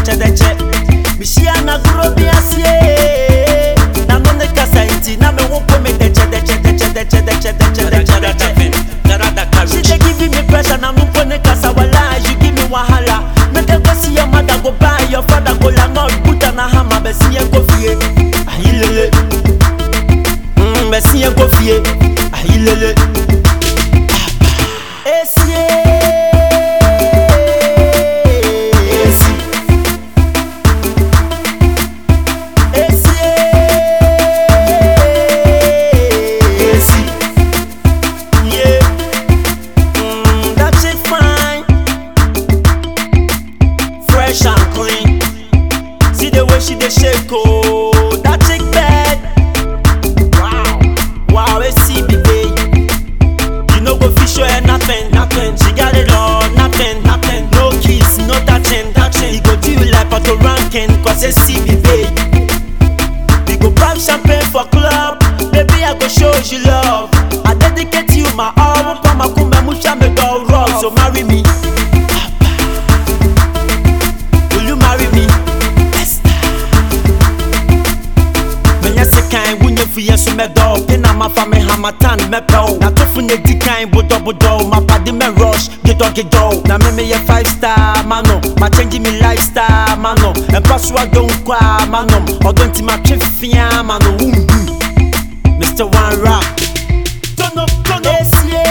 kyɛdɛkyɛdɛkyɛ mehyia nagoro bi aseɛ na no ne kasa nti na me ho po me dɛkyɛdɛkyɛdɛkyɛdɛkyɛdɛkyɛdɛkyɛdɛkyɛ She dey giving me pressure na me po ne kasa wala you give me wahala make I go see your mother go buy your father go la not put on a hammer bɛsi yɛ go fie ayilele mm, bɛsi yɛ go fie ayilele esie esi esie esi yeah mm, that chick fine fresh and clean see the way she dey shake oh that chick bad wow wow esi be babe. You no go fit show her nothing, nothing. She got it all, nothing, nothing. No kiss, no touching, touching. He go do you like auto ranking, cause it's CB babe. We go pop champagne for club, baby I go show you love. I dedicate you my all, pa makumba musha me go rock, so marry me. Will you marry me? Esther? Menya sekan wunye fiye so mɛdɔ pe na mafa me hamatan mɛpɛ o natofo ne di kan bodɔbodɔ mapade mɛ rush gedɔgedɔ na me meyɛ five star ma no machange me lifestyle ma no ɛmpa so adɔ nkɔ a ma nom ɔdɔ nti matwe fia ma no wombu mr one rap tono tono esie